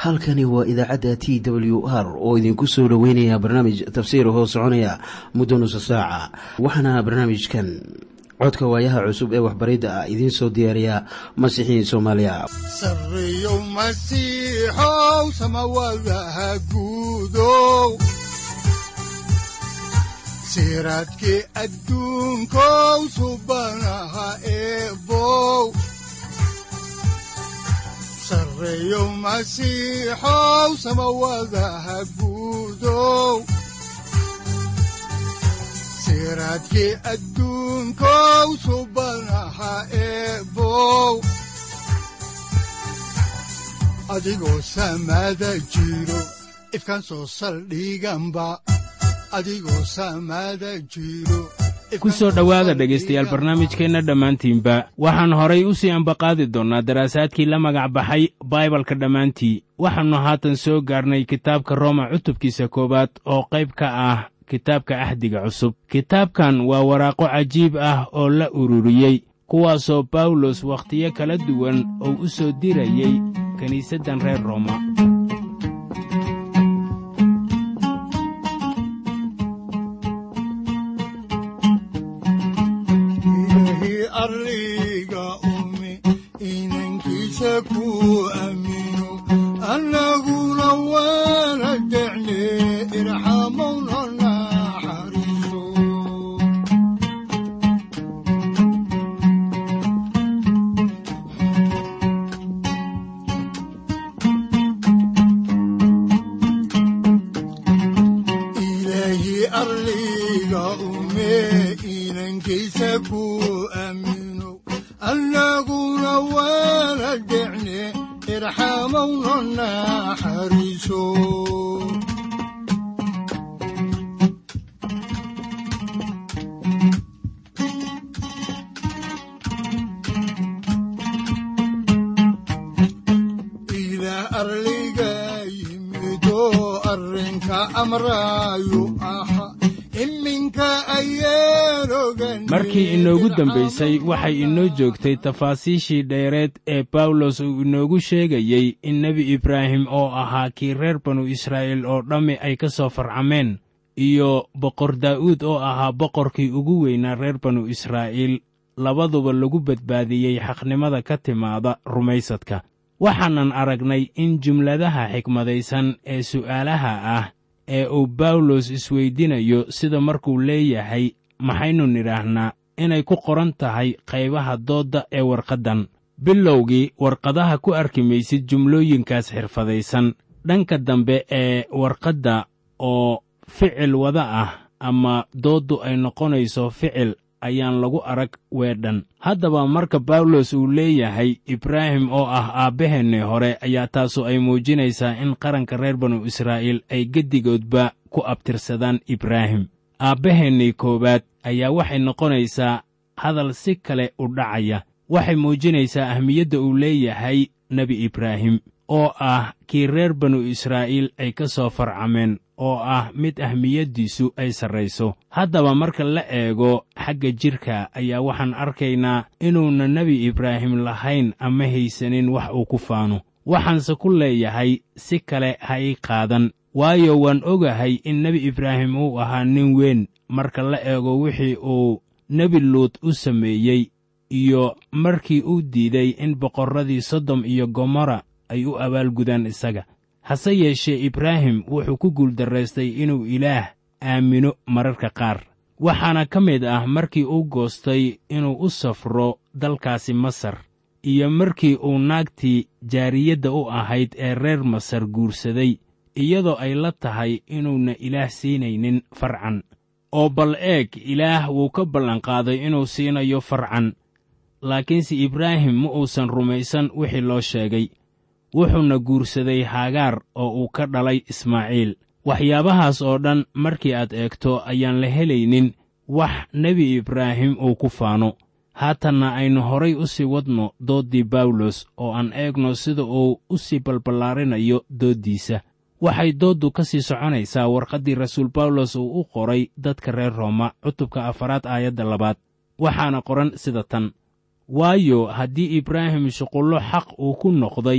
halkani waa idaacadda t w r oo idinku soo dhoweynaya barnaamij tafsiir hoo soconaya muddo nusa saaca waxaana barnaamijkan codka waayaha cusub ee waxbaridda ah idiin soo diyaariya masiixiin soomaaliya sareyow masiixow samawadaha guudow siraadkii adduunkow subanaha eebow sareyow masiixow samawadaha guudow siraadkii adduunkow subanaha eebow adigoo samada jiro ifkaan soo saldhiganba adigoo samada jiro ku soo dhowaada dhegaystayaal barnaamijkeenna dhammaantiinba waxaan horay u sii ambaqaadi doonnaa daraasaadkii la magac baxay baibalka dhammaantii waxaannu haatan soo gaarnay kitaabka rooma cutubkiisa koowaad oo qayb ka ah kitaabka ahdiga cusub kitaabkan waa waraaqo cajiib ah oo la ururiyey kuwaasoo bawlos wakhtiyo kala duwan oo u soo dirayey kiniisaddan reer rooma markii inoogu dambaysay waxay inoo joogtay tafaasiishii dheereed ee bawlos uu inoogu sheegayey in nebi ibraahim oo ahaa kii reer banu israa'iil oo dhammi ay ka soo farcameen iyo boqor daa'uud oo ahaa boqorkii ugu weynaa reer banu israa'iil labaduba lagu badbaadiyey xaqnimada ka timaada rumaysadka waxaanan aragnay in jumladaha xikmadaysan ee su'aalaha ah ee uu bawlos isweydinayo sida markuu leeyahay maxaynu nidhaahnaa inay ku qoran tahay qaybaha doodda ee warqaddan bilowgii warqadaha ku arki maysid jumlooyinkaas xirfadaysan dhanka dambe ee warqadda oo ficil wada ah ama dooddu ay noqonayso ficil ayaan lagu arag weedhan haddaba marka bawlos uu leeyahay ibraahim oo ah aabbaheennii hore ayaa taasu ay muujinaysaa in qaranka reer banu israa'iil ay geddigoodba ku abtirsadaan ibraahim aabbaheennii koowaad ayaa waxay noqonaysaa hadal si kale u dhacaya waxay muujinaysaa ahmiyadda uu leeyahay nebi ibraahim oo ah kii reer banu israa'iil ay ka soo farcameen oo ah mid ahmiyaddiisu ay sarrayso haddaba marka la eego xagga jidhka ayaa waxaan arkaynaa inuuna nebi ibraahim lahayn ama haysanin wax uu ku faano waxaanse ku leeyahay si kale ha ii qaadan waayo waan ogahay in nebi ibraahim uu ahaa nin weyn marka la eego wixii uu nebi luud u sameeyey iyo markii uu diiday in boqorradii sodom iyo gomorra ay u abaalgudaan isaga hase yeeshee ibraahim wuxuu ku guuldarraystay inuu ilaah aamino mararka qaar waxaana ka mid ah markii uu goostay inuu u safro dalkaasi masar iyo markii uu naagtii jaariyadda u ahayd ee reer masar guursaday iyadoo ay la tahay inuuna ilaah siinaynin farcan oo bal eeg ilaah wuu ka ballanqaaday inuu siinayo farcan laakiinse ibraahim ma uusan rumaysan wixii loo sheegay wuxuuna guursaday haagaar oo uu ka dhalay ismaaciil waxyaabahaas oo dhan markii aad eegto ayaan la helaynin wax nebi ibraahim uu ku faano haatanna aynu horay u sii wadno dooddii bawlos oo aan eegno sida uu u sii balballaarinayo dooddiisa waxay dooddu ka sii soconaysaa warqaddii rasuul bawlos uu u qoray dadka reer rooma cutubka afaraad aayadda labaad waxaana qoran sida tan waayo haddii ibraahim shuqullo xaq uu ku noqday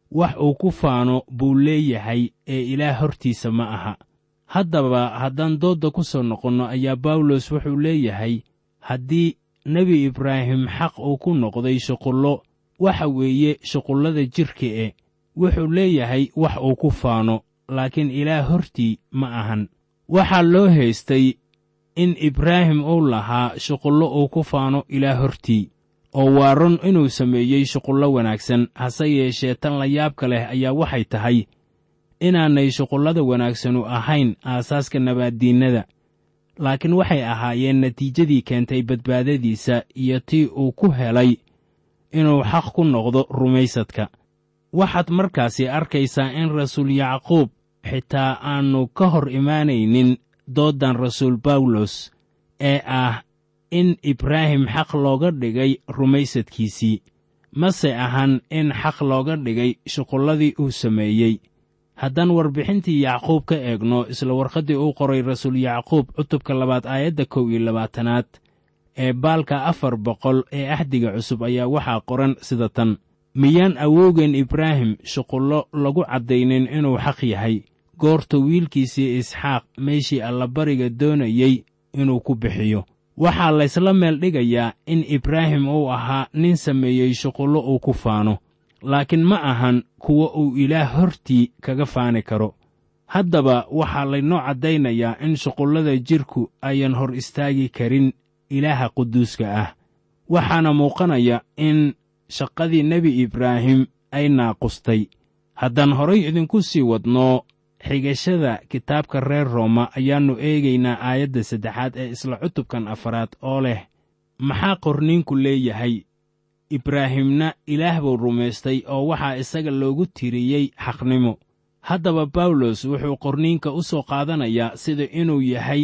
wax uu ku faano buu leeyahay ee ilaah hortiisa ma aha haddaba haddaan doodda ku soo noqonno ayaa bawlos wuxuu leeyahay haddii nebi ibraahim xaq uu ku noqday shuqullo waxa weeye shuqullada jidhka e wuxuu leeyahay wax uu ku faano laakiin ilaah hortii ma ahan waxaa loo haystay in ibraahim uu lahaa shuqullo uu ku faano ilaah hortii oo waa run inuu sameeyey shuqullo wanaagsan hase yeeshee tan la yaabka leh ayaa waxay tahay inaanay shuqullada wanaagsanu ahayn aasaaska nabaaddiinnada laakiin waxay ahaayeen natiijadii keentay badbaadadiisa iyo tii uu ku helay inuu xaq ku noqdo rumaysadka waxaad markaasi arkaysaa in rasuul yacquub xitaa aannu ka hor imaanaynin dooddan rasuul bawlos ee ah in ibraahim xaq looga dhigay rumaysadkiisii mase ahan in xaq looga dhigay shuqulladii uu sameeyey haddaan warbixintii yacquub ka eegno isla warqaddii uu qoray rasuul yacquub cutubka labaad aayadda kow iyo labaatanaad ee baalka afar boqol ee ahdiga cusub ayaa waxaa qoran sida tan miyaan awowgeen ibraahim shuqullo lagu caddaynin inuu xaq yahay goorta wiilkiisii isxaaq meeshii allabariga doonayey inuu ku bixiyo waxaa laysla meel dhigayaa in ibraahim uu ahaa nin sameeyey shuqullo uu ku faano laakiin ma ahan kuwa uu ilaah hortii kaga faani karo haddaba waxaa laynoo caddaynayaa in shuqullada jidhku ayan hor istaagi karin ilaaha quduuska ah waxaana muuqanaya in shaqadii nebi ibraahim ay naaqustay haddaan horay idinku sii wadno xigashada kitaabka reer rooma ayaannu eegaynaa aayadda saddexaad ee isla cutubkan afaraad oo leh maxaa qorniinku leeyahay ibraahimna ilaah buu rumaystay oo waxaa isaga loogu tiriyey xaqnimo haddaba bawlos wuxuu qorniinka u soo qaadanayaa sida inuu yahay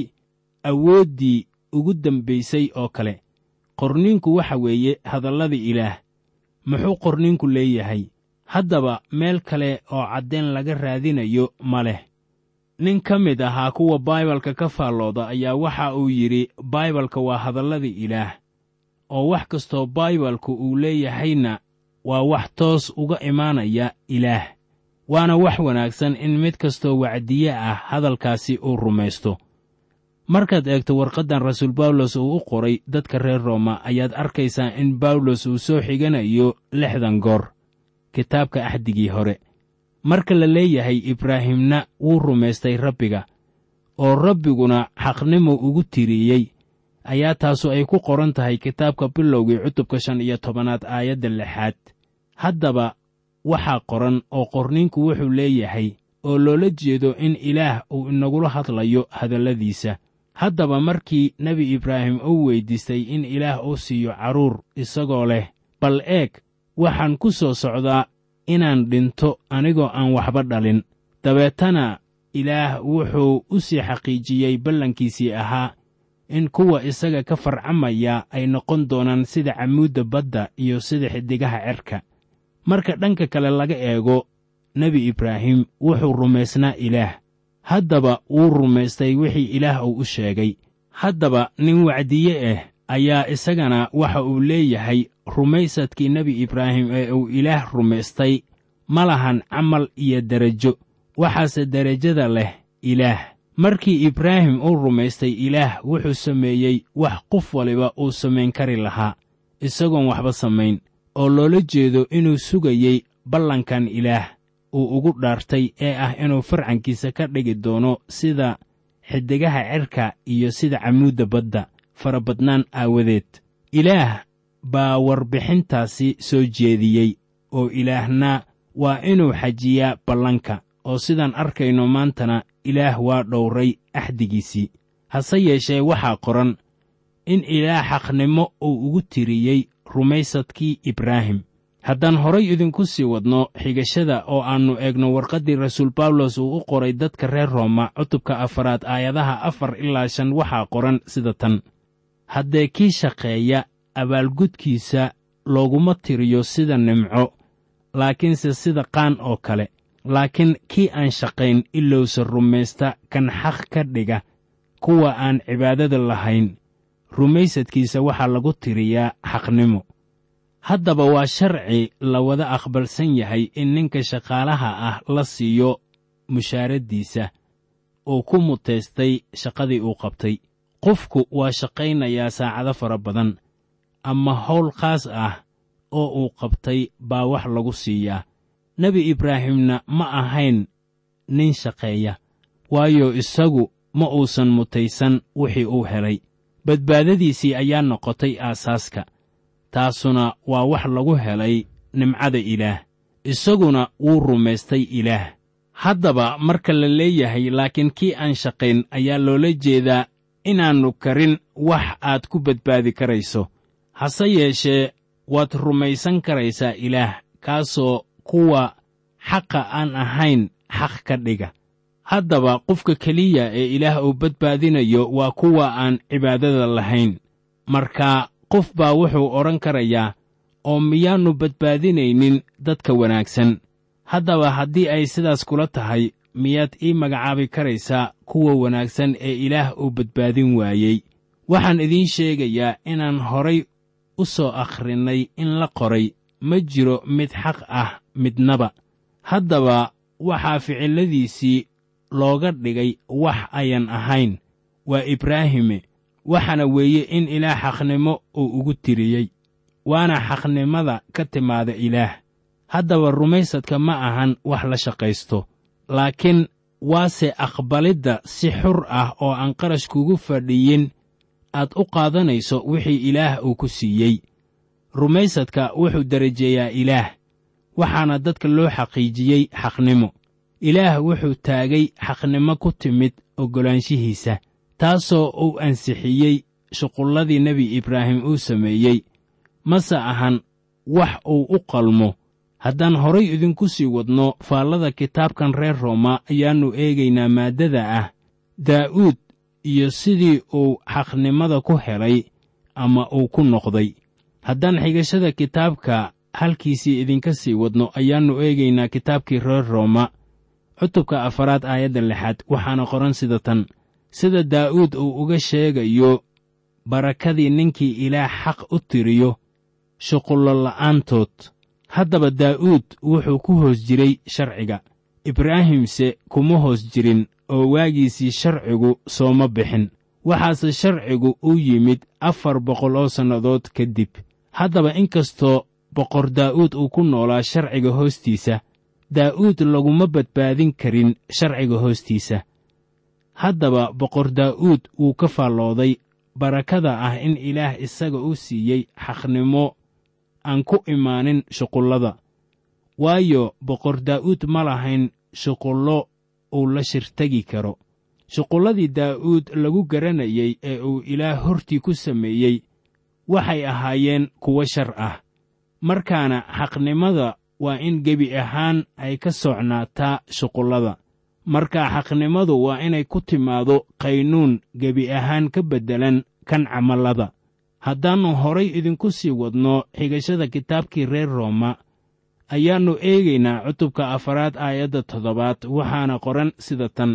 awooddii ugu dambaysay oo kale qorniinku waxa weeye hadallada ilaah muxuu qorniinku leeyahay haddaba meel kale oo caddayn laga raadinayo ma leh nin ka mid ahaa kuwa baibalka ka faallooda ayaa waxa uu yidhi baibalka waa hadallada ilaah oo wax kastoo baibalku uu leeyahayna waa wax toos uga imaanaya ilaah waana wax wanaagsan in mid kastoo wacdiye ah hadalkaasi uu rumaysto markaad eegto warqaddan rasuul bawlos uu u qoray dadka reer rooma ayaad arkaysaa in bawlos uu soo xiganayo lixdan goor kitaabka axdigii hore marka la leeyahay ibraahimna wuu rumaystay rabbiga oo rabbiguna xaqnimo ugu tiriyey ayaa taasu ay ku qoran tahay kitaabka bilowgii cutubka shan iyo tobanaad aayadda lixaad haddaba waxaa qoran oo qorniinku wuxuu leeyahay oo loola jeedo in ilaah uu inagula hadlayo hadalladiisa haddaba markii nebi ibraahim uu weyddiistay in ilaah uu siiyo carruur isagoo leh bal eeg waxaan ku soo socdaa inaan dhinto anigoo aan waxba dhalin dabeetana ilaah wuxuu u sii xaqiijiyey ballankiisii ahaa in kuwa isaga ka farcamaya ay noqon doonaan sida camuudda badda iyo sida xiddigaha cerka marka dhanka kale laga eego nebi ibraahim wuxuu rumaysnaa ilaah haddaba wuu rumaystay wixii ilaah uu u sheegay haddaba nin wacdiye ah ayaa isagana waxa uu leeyahay rumaysadkii nebi ibraahim ee uu ilaah rumaystay ma lahan camal iyo derajo waxaase derajada leh ilaah markii ibraahim uu rumaystay ilaah wuxuu sameeyey wax qof waliba uu samayn kari lahaa isagoon waxba samayn oo loola jeedo inuu sugayey ballankan ilaah uu ugu dhaartay ee ah inuu farcankiisa ka dhigi doono sida xiddigaha cerka iyo sida camuudda badda farabadnaan aawadeed ilaah baa warbixintaasi soo jeediyey oo ilaahna waa inuu xajiyaa ballanka oo sidaan arkayno maantana ilaah waa dhowray axdigiisii hase yeeshee waxaa qoran in ilaah xaqnimo uu ugu tiriyey rumaysadkii ibraahim haddaan horay idinku sii wadno xigashada oo aannu eegno warqaddii rasuul bawlos uu u qoray dadka reer rooma cutubka afaraad aayadaha afar ilaa shan waxaa qoran sida tan haddee kii shaqeeya abaalgudkiisa looguma tiriyo sida nimco laakiinse sida qaan oo kale laakiin kii aan shaqayn ilowsa rumaysta kan xaq ka dhiga kuwa aan cibaadada lahayn rumaysadkiisa waxaa lagu tiriyaa xaqnimo haddaba waa sharci la wada aqbalsan yahay in ninka shaqaalaha ah la siiyo mushaaraddiisa uu ku mutaystay shaqadii uu qabtay qofku waa shaqaynayaa saacado fara badan ama hawl khaas ah oo uu qabtay baa wax lagu siiyaa nebi ibraahimna ma ahayn nin shaqeeya waayo isagu ma uusan mutaysan wixii uu helay badbaadadiisii ayaa noqotay aasaaska taasuna waa wax lagu helay nimcada ilaah isaguna wuu rumaystay ilaah haddaba marka la leeyahay laakiin kii aan shaqayn ayaa loola jeedaa inaannu karin wax aad ku badbaadi karayso hase yeeshee waad rumaysan karaysaa ilaah kaasoo kuwa xaqa aan ahayn xaq ka dhiga haddaba qofka keliya ee ilaah uu badbaadinayo waa kuwa aan cibaadada lahayn marka qof baa wuxuu odhan karayaa oo miyaannu badbaadinaynin dadka wanaagsan haddaba haddii ay sidaas kula tahay miyaad ii magacaabi karaysaa kuwa wanaagsan ee ilaah uu badbaadin waayey waxaan idiin sheegayaa inaan horay u soo akhrinnay in la qoray ma jiro mid xaq ah midnaba haddaba waxaa ficilladiisii looga dhigay wax ayan ahayn waa ibraahime waxaana weeye in ilaah xaqnimo uu ugu tiriyey waana xaqnimada ka timaada ilaah haddaba rumaysadka ma ahan wax la shaqaysto laakiin waase aqbalidda si xur ah oo aan qarash kugu fadhiyin aad u qaadanayso wixii ilaah uu ku siiyey rumaysadka wuxuu darajeeyaa ilaah waxaana dadka loo xaqiijiyey xaqnimo ilaah wuxuu taagay xaqnimo ku timid oggolaanshihiisa taasoo uu ansixiyey shuqulladii nebi ibraahim uu sameeyey mase ahan wax uu u qalmo haddaan horay idinku sii wadno faallada kitaabkan reer rooma ayaannu eegaynaa maaddada ah daa'uud iyo sidii uu xaqnimada ku helay ama uu ku noqday haddaan xigashada kitaabka halkiisii idinka sii wadno ayaannu eegaynaa kitaabkii reer rooma cutubka afaraad aayadda lixaad waxaana qoran sida tan sida daa'uud uu uga sheegayo barakadii ninkii ilaah xaq u tiriyo shuqullo la'aantood haddaba daa'uud wuxuu ku hoos jiray sharciga ibraahimse kuma hoos jirin oo waagiisii sharcigu sooma bixin waxaase sharcigu u yimid afar boqol oo sannadood ka dib haddaba inkastoo boqor daa'uud uu ku noolaa sharciga hoostiisa daa'uud laguma badbaadin karin sharciga hoostiisa haddaba boqor daa'uud wuu ka faallooday barakada ah in ilaah isaga u siiyey xaqnimo aan ku imaanin shuqullada waayo boqor daa'uud ma lahayn shuqullo uu la shirtegi karo shuqulladii daa'uud lagu garanayey ee uu ilaah hortii ku sameeyey waxay ahaayeen kuwo shar ah markaana xaqnimada waa in gebi ahaan ay ka socnaataa shuqullada markaa xaqnimadu waa inay ku timaado qaynuun gebi ahaan ka beddelan kan camallada haddaannu horay idinku sii wadno xigashada kitaabkii reer rooma ayaannu eegaynaa cutubka afaraad aayadda toddobaad waxaana qoran sida tan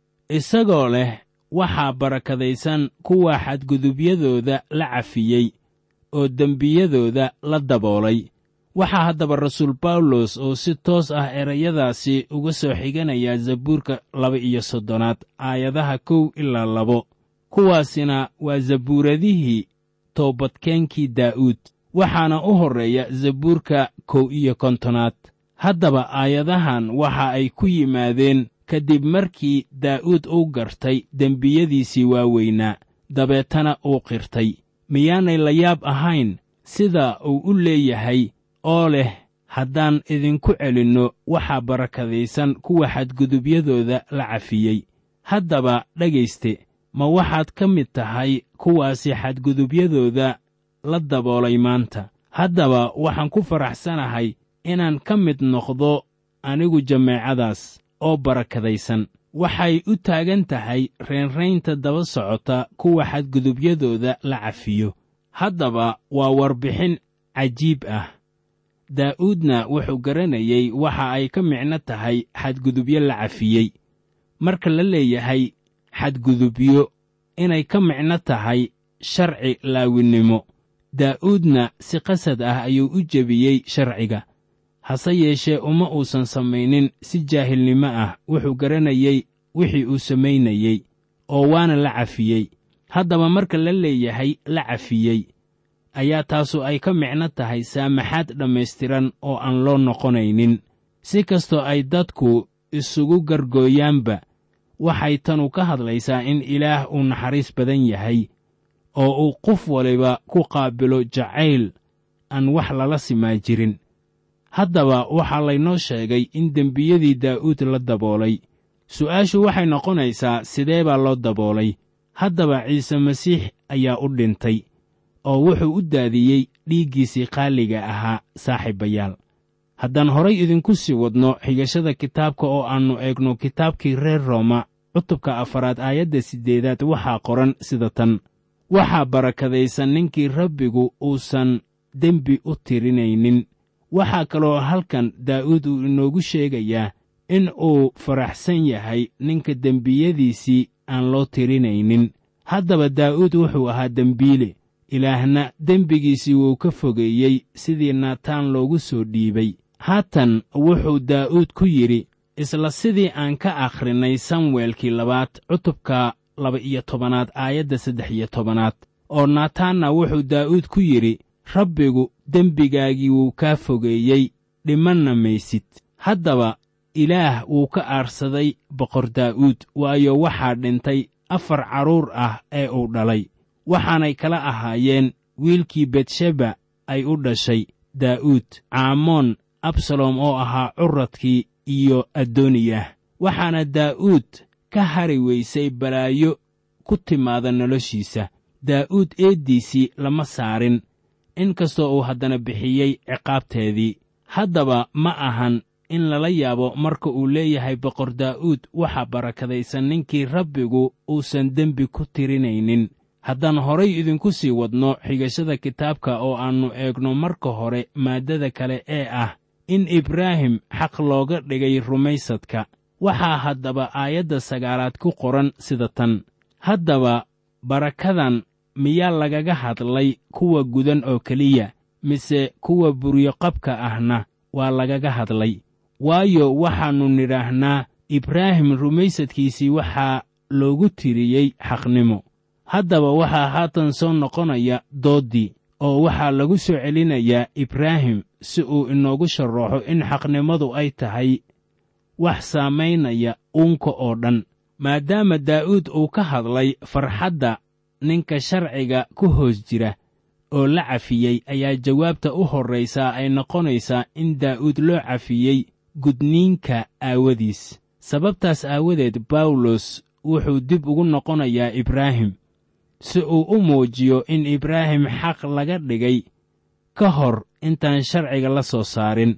isagoo leh waxaa barakadaysan kuwa xadgudubyadooda la cafiyey oo dembiyadooda la daboolay waxaa haddaba rasuul bawlos oo si toos ah erayadaasi uga soo xiganaya zabuurka laba iyo soddonaad aayadaha kow ilaa labo kuwaasina waa zabuuradihii toobadkeenkii daa'uud waxaana u horreeya zabuurka kow iyo kontonaad haddaba aayadahan waxa ay ku yimaadeen kadib markii daa'uud uu gartay dembiyadiisii waaweynaa dabeetana uu qirtay miyaanay la yaab ahayn sida uu u leeyahay oo leh haddaan idinku celinno waxaa barakadaysan kuwa xadgudubyadooda la cafiyey haddaba dhegayste ma waxaad ka mid tahay kuwaasi xadgudubyadooda la daboolay maanta haddaba waxaan ku faraxsanahay inaan ka mid noqdo anigu jameecadaas oo barakadaysan waxay u taagan tahay reenraynta daba socota kuwa xadgudubyadooda la cafiyo haddaba waa warbixin cajiib ah daa'uudna wuxuu garanayey waxa ay ka micno tahay xadgudubyo la cafiyey marka la leeyahay xadgudubyo inay ka micno tahay sharci laawinnimo daa'uudna si qasad ah ayuu u jebiyey sharciga hase yeeshee uma uusan samaynin si jaahilnimo ah wuxuu garanayey wixii uu samaynayey oo waana la cafiyey haddaba marka la leeyahay la cafiyey ayaa taasu ay ka micno tahay saamaxaad dhammaystiran oo aan loo noqonaynin si kastoo ay dadku isugu gargooyaanba waxay tanu ka hadlaysaa in ilaah uu naxariis badan yahay oo uu qof waliba ku qaabilo jacayl aan wax lala simaa jirin haddaba waxaa laynoo sheegay in dembiyadii daa'uud la daboolay su'aashu waxay noqonaysaa sidee baa loo daboolay haddaba ciise masiix ayaa u dhintay oo wuxuu u daadiyey dhiiggiisii qaaliga ahaa saaxiibayaal haddaan horay idinku sii wadno xigashada kitaabka oo aannu eegno kitaabkii reer rooma cutubka afaraad aayadda siddeedaad waxaa qoran sida tan waxaa barakadaysan ninkii rabbigu uusan dembi u tirinaynin waxaa kaloo halkan daa'uud uu inoogu sheegayaa in uu faraxsan yahay ninka dembiyadiisii aan loo tirinaynin haddaba daa'uud wuxuu ahaa dembiile ilaahna dembigiisii wuu ka fogeeyey sidii naataan loogu soo dhiibay haatan wuxuu daa'uud ku yidhi isla sidii aan ka akhrinay samuelkii labaad cutubka laba-iyo tobanaad aayadda saddex iyo tobanaad oo naataanna wuxuu daa'uud ku yidhi rabbigu dembigaagii wuu kaa fogeeyey dhimanna maysid haddaba ilaah wuu ka aarsaday boqor daa'uud waayo waxaa dhintay afar carruur ah ee uu dhalay waxaanay kala ahaayeen wiilkii betsheba ay u dhashay daa'uud caamoon absalom oo ahaa curadkii iyo addooniyah waxaana daa'uud ka hari weysay balaayo ku timaada noloshiisa daa'uud eeddiisii lama saarin in kastoo uu haddana bixiyey ciqaabteedii haddaba ma ahan in lala yaabo marka uu leeyahay boqor daa'uud waxaa barakadaysan ninkii rabbigu uusan dembi ku tirinaynin haddaan horay idinku sii wadno xigashada kitaabka oo aannu eegno marka hore maaddada kale ee ah in ibraahim xaq looga dhigay rumaysadka waxaa haddaba aayadda sagaalaad ku qoran sida tan haddaba barakadan miyaa lagaga hadlay kuwa gudan oo keliya mise kuwa buryoqabka ahna waa lagaga hadlay waayo waxaannu nidhaahnaa ibraahim rumaysadkiisii waxaa loogu tiriyey xaqnimo haddaba waxaa haatan soo noqonaya dooddii oo waxaa lagu soo celinayaa ibraahim si uu inoogu sharraxo in xaqnimadu ay tahay wax saamaynaya uunka oo dhan maadaama daa'uud uu ka hadlay farxadda ninka sharciga ku hoos jira oo la cafiyey ayaa jawaabta u horraysaa ay noqonaysaa in daa'uud loo cafiyey gudniinka aawadiis sababtaas aawadeed bawlos wuxuu dib ugu noqonayaa ibraahim si uu u muujiyo in ibraahim xaq laga dhigay ka hor intaan sharciga la soo saarin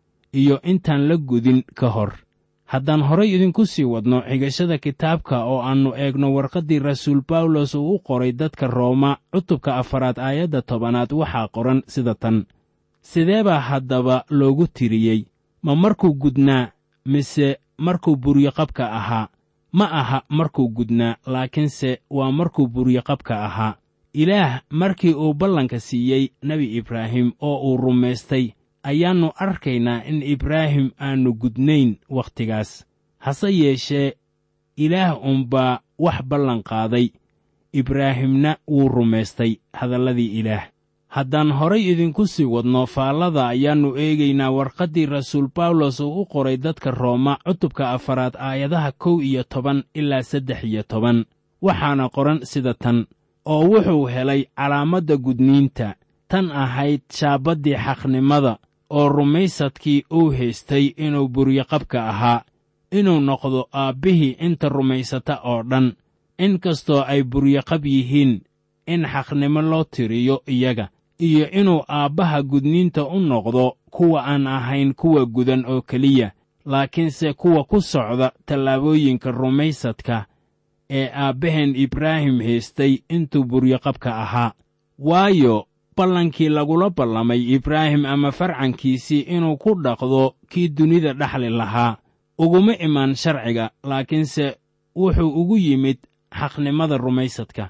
iyo intaan la gudin ka hor haddaan horay idinku sii wadno xigashada kitaabka oo aannu eegno warqaddii rasuul bawlos uu u qoray dadka rooma cutubka afaraad aayadda tobanaad waxaa qoran sida tan sidee baa haddaba loogu tiriyey ma markuu gudnaa mise markuu buryoqabka ahaa ma aha markuu gudnaa laakiinse waa markuu buryoqabka ahaa ilaah markii uu ballanka siiyey nebi ibraahim oo uu rumaystay ayaannu arkaynaa in ibraahim aannu gudnayn wakhtigaas hase yeeshee ilaah unbaa wax ballan qaaday ibraahimna wuu rumaystay hadalladii ilaah haddaan horay idinku sii wadno faallada ayaannu eegaynaa warqaddii rasuul bawlos uu u qoray dadka rooma cutubka afaraad aayadaha kow iyo toban ilaa saddex iyo toban waxaana qoran sida tan oo wuxuu helay calaamadda gudniinta tan ahayd shaabaddii xaqnimada oo rumaysadkii uu haystay inuu buryoqabka ahaa inuu noqdo aabbihii inta rumaysata oo dhan in kastoo ay buryoqab yihiin in xaqnimo loo tiriyo iyaga iyo inuu aabbaha gudniinta u noqdo kuwa aan ahayn kuwa gudan oo keliya laakiinse kuwa ku socda tallaabooyinka rumaysadka ee aabbaheen ibraahim haystay intuu buryoqabka ahaa waayo ballankii lagula ballamay ibraahim ama farcankiisii inuu ku dhaqdo kii dunida dhexli lahaa uguma imaan sharciga laakiinse wuxuu ugu yimid xaqnimada rumaysadka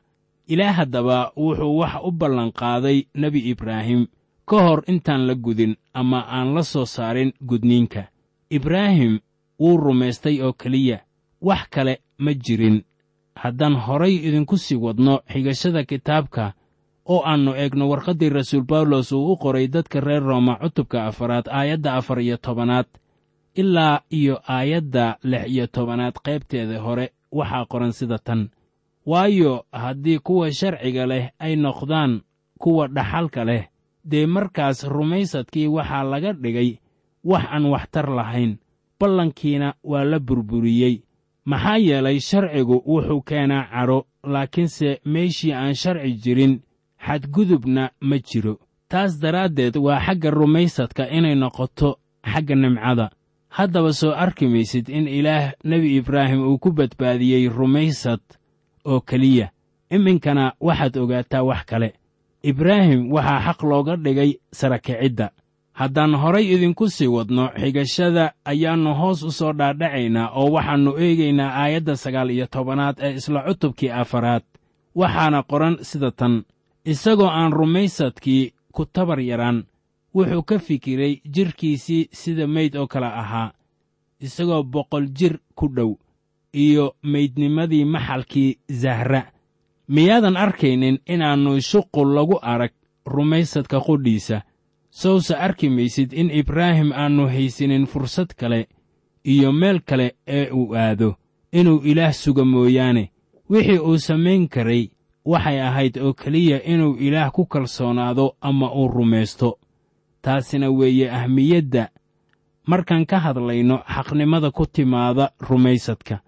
ilaah haddaba wuxuu wax u ballanqaaday nebi ibraahim ka hor intaan la gudin ama aan la soo saarin gudniinka ibraahim wuu rumaystay oo keliya wax kale ma jirin haddaan horay idinku sii wadno xigashada kitaabka oo aannu eegno warqaddii rasuul bawlos uu u qoray dadka reer rooma cutubka afaraad aayadda afar iyo tobanaad ilaa iyo aayadda lix iyo tobanaad qaybteeda hore waxaa qoran sida tan waayo haddii kuwa sharciga leh ay noqdaan kuwa dhaxalka leh dee markaas rumaysadkii waxaa laga dhigay wax aan waxtar lahayn ballankiina waa la burburiyey maxaa yeelay sharcigu wuxuu keenaa cadho laakiinse meeshii aan sharci jirin xadgudubna ma jiro taas daraaddeed waa xagga rumaysadka inay noqoto xagga nimcada haddaba soo arki maysid in ilaah nebi ibraahim uu ku badbaadiyey rumaysad oo keliya iminkana waxaad ogaataa wax kale ibraahim waxaa xaq looga dhigay sarakicidda haddaan horay idinku sii wadno xigashada ayaannu hoos u soo dhaadhacaynaa oo waxaannu eegaynaa aayadda sagaal iyo tobanaad ee isla cutubkii afaraad waxaana qoran sida tan isagoo aan rumaysadkii ku tabar yaraan wuxuu ka fikiray jidhkiisii sida meyd oo kale ahaa isagoo boqol jir ku dhow iyo meydnimadii maxalkii zahra miyaadan arkaynin inaannu shuqul lagu arag rumaysadka qudhiisa sowse arki maysid in ibraahim aannu haysanin fursad kale iyo meel kale ee uu aado inuu ilaah suga mooyaane wixii uu samayn karay waxay ahayd oo keliya inuu ilaah ku kalsoonaado ama uu rumaysto taasina weeye ahmiyadda markaan ka hadlayno xaqnimada ku timaada rumaysadka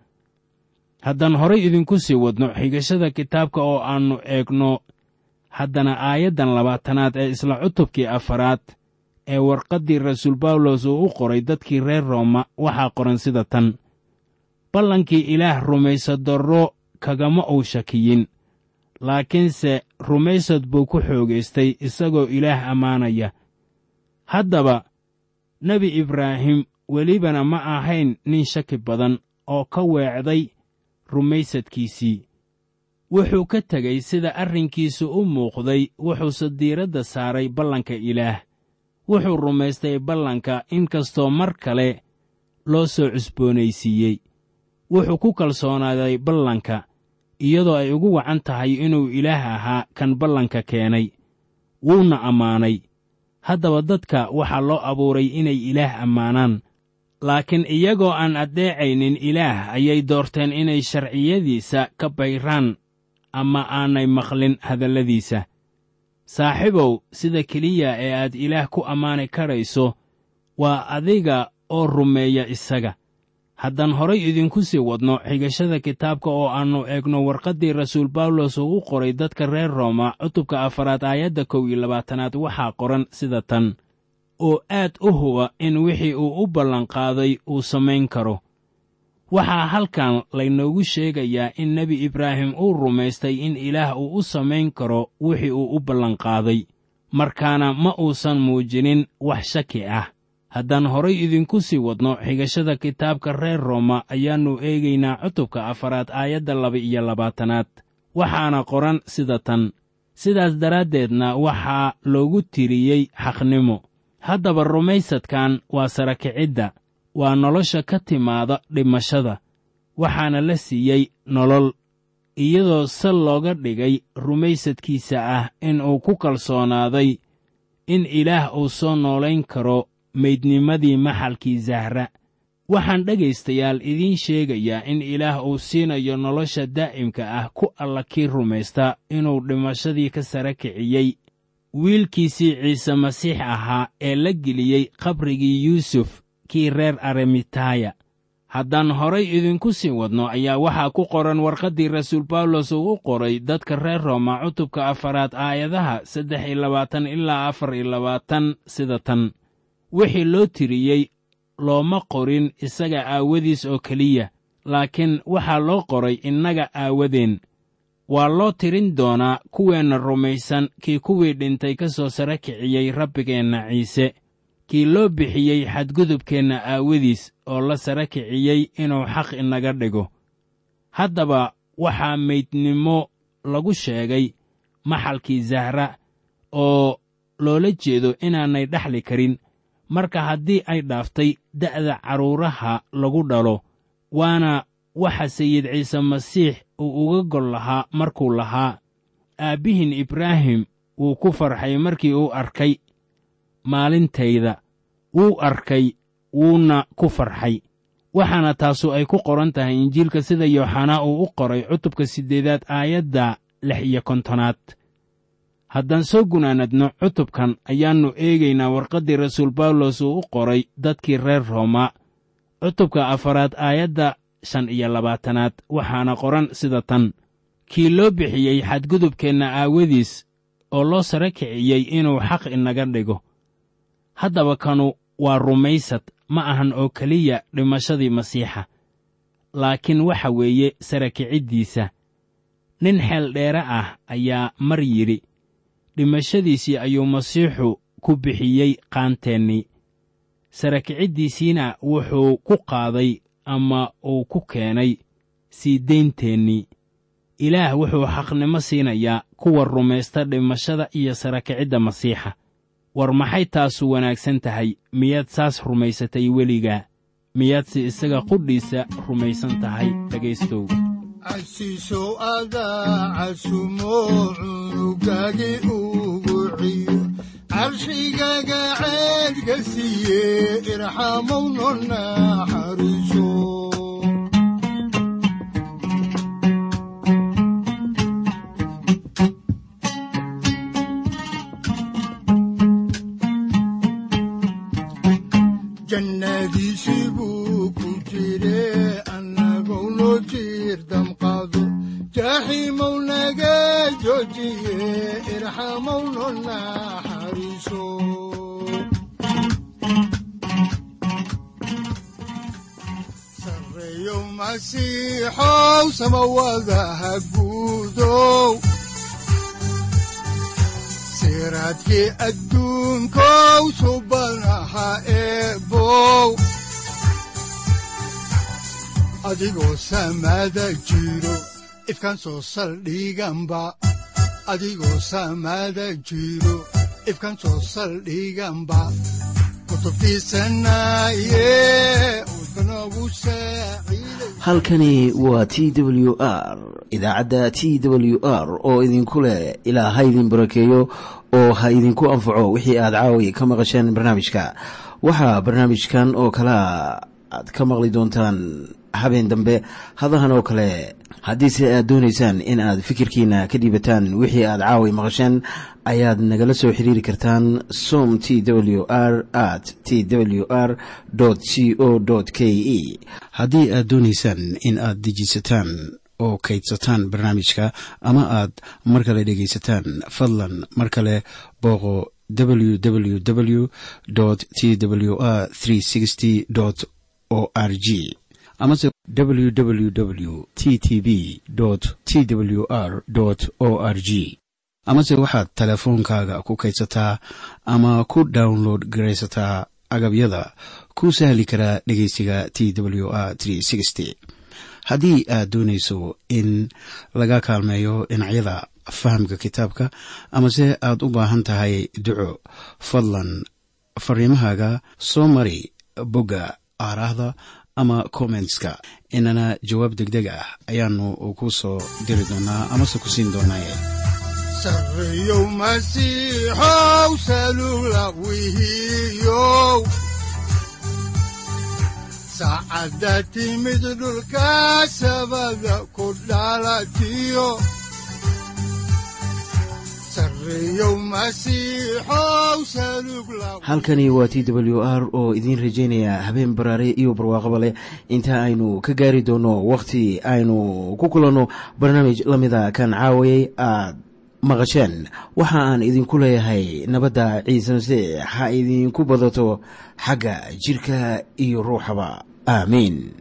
haddaan horay idinku sii wadno xigashada kitaabka oo aannu eegno haddana aayaddan labaatanaad ee isla cutubkii afaraad ee warqaddii rasuul bawlos uu u qoray dadkii reer rooma waxaa qoran sida tan ballankii ilaah rumaysadarro kagama uu shakiyin laakiinse rumaysad buu ku xoogaystay isagoo ilaah ammaanaya haddaba nebi ibraahim welibana ma ahayn nin shaki badan oo ka weecday rumaysadkiisii wuxuu ka tegey sida arrinkiisu u muuqday wuxuuse diiradda saaray ballanka ilaah wuxuu rumaystay ballanka in kastoo mar kale loo soo cusboonaysiiyey wuxuu ku kalsoonaaday ballanka iyadoo ay ugu wacan tahay inuu ilaah ahaa kan ballanka keenay wuuna ammaanay haddaba dadka waxaa loo abuuray inay ilaah ammaanaan laakiin iyagoo aan addeecaynin ilaah ayay doorteen inay sharciyadiisa ka bayraan ama aanay maqlin hadalladiisa saaxiibow sida keliya ee aad ilaah ku ammaani karayso waa adiga oo rumeeya isaga haddaan horay idinku sii wadno xigashada kitaabka oo aannu eegno warqaddii rasuul bawlos uu u qoray dadka reer rooma cutubka afaraad aayadda kow iyo labaatanaad waxaa qoran sida tan oo aad u huba in wixii uu u ballanqaaday uu samayn karo waxaa halkan laynoogu sheegayaa in nebi ibraahim uu rumaystay in ilaah uu u samayn karo wixii uu u ballanqaaday markaana ma uusan muujinin wax shaki ah haddaan horay idinku sii wadno xigashada kitaabka reer rooma ayaannu eegaynaa cutubka afaraad aayadda laba iyo labaatanaad waxaana qoran sida tan sidaas daraaddeedna waxaa loogu tiriyey xaqnimo haddaba rumaysadkan waa sarakicidda waa nolosha ka timaada dhimashada waxaana la siiyey nolol iyadoo sal looga dhigay rumaysadkiisa ah in uu ku kalsoonaaday in ilaah uu soo noolayn karo meydnimadii maxalkii zahra waxaan dhegaystayaal idiin sheegayaa in ilaah uu siinayo nolosha daa'imka ah ku alla kii rumaysta inuu dhimashadii ka sara kiciyey wiilkiisii ciise masiix ahaa ee la geliyey qabrigii yuusuf kii reer aremitaya haddaan horay idinku sii wadno ayaa waxaa ku qoran warqaddii rasuul bawlos uu u qoray dadka reer rooma cutubka afaraad aayadaha saddex iyo labaatan ilaa afar iyo labaatan sida tan wixii loo tiriyey looma qorin isaga aawadiis oo keliya laakiin waxaa loo qoray innaga aawadeen waa loo tirin doonaa kuweenna rumaysan kii kuwii dhintay ka soo sara kiciyey rabbigeenna ciise kii loo bixiyey xadgudubkeenna aawadiis oo la sara kiciyey inuu xaq inaga dhigo haddaba waxaa meydnimo lagu sheegay maxalkii zahra oo loola jeedo inaanay dhexli karin marka haddii ay dhaaftay da'da carruuraha lagu dhalo waana waxa sayid ciise masiix uu uga gol lahaa markuu lahaa aabbihin ibraahim wuu ku farxay markii uu arkay maalintayda wuu arkay wuuna ku farxay waxaana taasu ay ku qoran tahay injiilka sida yooxanaa uu u qoray cutubka siddeedaad aayadda lix iyo kontonaad haddaan soo gunaanadno cutubkan ayaannu eegaynaa warqaddii rasuul bawlos uu u qoray dadkii reer rooma cutubka afaraad aayadda shan iyo labaatanaad waxaana qoran sida tan kii loo bixiyey xadgudubkeenna aawadiis oo loo sare kiciyey inuu xaq inaga dhigo haddaba kanu waa rumaysad ma ahan oo keliya dhimashadii masiixa laakiin waxa weeye sare kiciddiisa nin xeel dheere ah ayaa mar yidhi dhimashadiisii ayuu masiixu ku bixiyey qaanteennii sare kiciddiisiina wuxuu ku qaaday ama uu ku keenay sii daynteennii ilaah wuxuu xaqnimo siinayaa kuwa rumaysta dhimashada iyo sare kicidda masiixa war maxay taasu wanaagsan tahay miyaad saas rumaysatay weligaa miyaadse isaga qudhiisa rumaysan tahay dhegaystow casiisow adaa casumo cunugagi ugu ciyo carshigaga ceedka siiye irxamowno naxariiso jannadiisii buu ku jire annagou noo jiir damqaado jaaxiimow naga joojiye irxamowno naxariiso sarreeyow masiixow samawadaha guudow siraadkii adduunkow subanaha eebow adigoo samaada jiro ifkaan soo saldhiganba adigoo samaada jiro ifkaan soo saldhiganba halkani waa t w r idaacadda t w r oo idinku leh ilaa ha idin barakeeyo oo ha idinku anfaco wixii aad caawi ka maqasheen barnaamijka waxaa barnaamijkan oo kalaa aad ka maqli doontaan habeen dambe hadahan oo kale haddiise aad doonaysaan in aad fikirkiina ka dhiibataan wixii aad caawi maqasheen ayaad nagala soo xiriiri kartaan som t w r at t w r c o k e haddii aad doonaysaan in aad dejiisataan oo kaydsataan barnaamijka ama aad mar kale dhegaysataan fadlan mar kale booqo www t w r o r g amase www t t b t w r o r g amase waxaad teleefoonkaaga ku kaydsataa ama ku download garaysataa agabyada ku sahli karaa dhegeysiga t w r haddii aad doonayso in laga kaalmeeyo dhinacyada fahamka kitaabka amase aad u baahan tahay duco fadlan fariimahaaga soo mari bogga aaraahda ama kommentska inana jawaab degdeg ah ayaanu ku soo diri doonaa amase ku siin doonaaye sarreeyow masiixow salula wihiyow saacadda timid dhulka sabada ku dhalatiyo sarreeyow masiixow salug la halkani waa t w r oo idiin rajaynaya habeen baraare iyo barwaaqaba leh inta aynu ka gaari doono wakhti aynu ku kulanno barnaamij la mida kan caawayay aad maqasheen waxa aan idinku leeyahay nabadda ciise masiix ha idinku badato xagga jidhka iyo ruuxaba aamiin